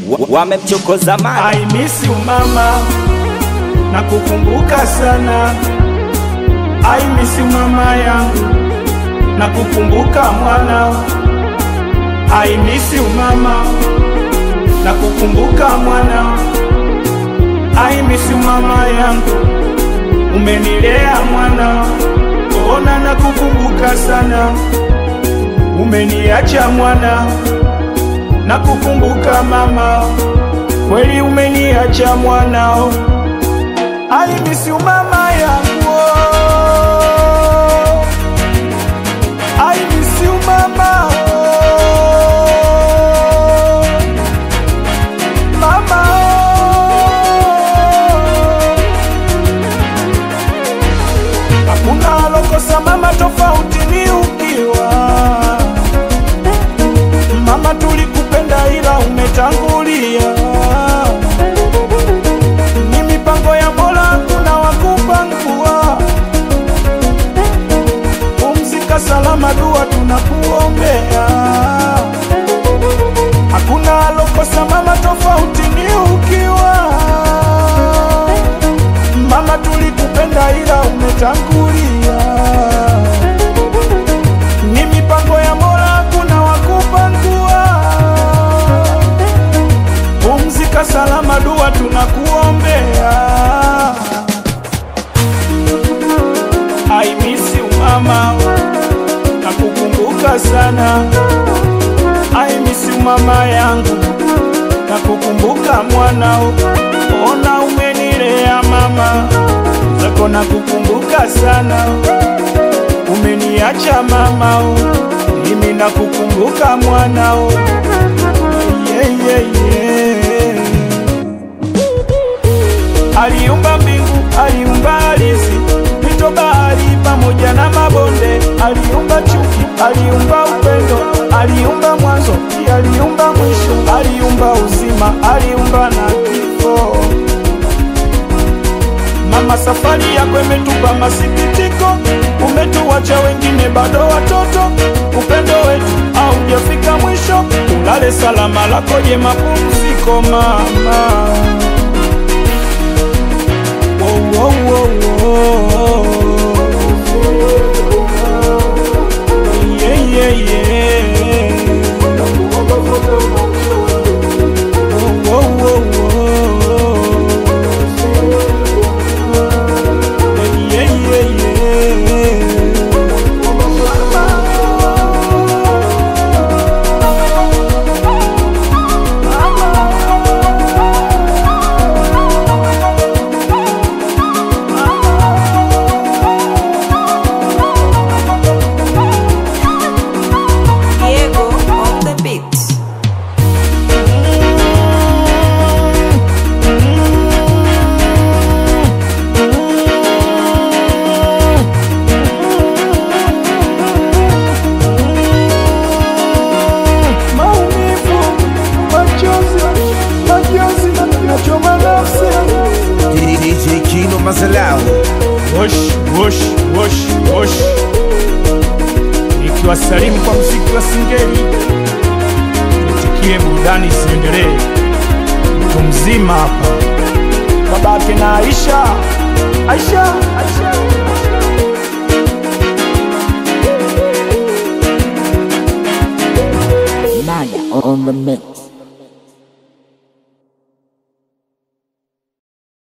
wa- wamemchokoza mara I miss you mama, na kukumbuka sana. I miss you mama yangu, na kukumbuka mwana. I miss you mama, na kukumbuka mwana. I miss you mama yangu, umenilea mwana. Ona na kukumbuka sana, umeniacha mwana, na kukumbuka mama kweli umeniacha mwanao, I miss you mama yangu, I miss you mama, mama. Hakuna alokosa mama, tofauti ni ukiwa mama, tulikupenda ila umetangulia ni mipango ya Mola, hakuna wakupangua. Pumzika salama, dua tunakuombea. Hakuna alokosa mama, tofauti ni ukiwa mama, tulikupenda ila umetangulia. Ni mipango ya Mola, hakuna wakupangua. Pumzika salama, dua tunakuombea. I miss you mama, nakukumbuka sana. I miss you mama yangu, nakukumbuka mwanao. Ona umenilea mama, zako nakukumbuka sana. Umeniacha mama, mimi nakukumbuka mwanao. Yeah, yeah, yeah. Aliumba mbingu, aliumba ardhi, mito, bahari pamoja na mabonde. Aliumba chuki, aliumba upendo, aliumba mwanzo, pia aliumba mwisho. Aliumba uzima, aliumba na kifo. Mama, safari yako imetupa masikitiko, umetuacha wengine bado watoto. Upendo wetu haujafika mwisho, ulale salama, lako je mapumziko mama. Wo, wo, wo, wo. Yeah, yeah, yeah. Wo, wo, wo, wo. Yeah, yeah, yeah. Diego on the beat. Maumivu, machozi, machozi, nachoma nafsi. DJ Kino Mazalau Wosh, wosh, wosh, wosh. Nikiwasalimu kwa mziki wa singeli, nitikie burudani isiendelee. Mtu mzima hapa, babake na Aisha, Aisha, Aisha. Maya on the mix.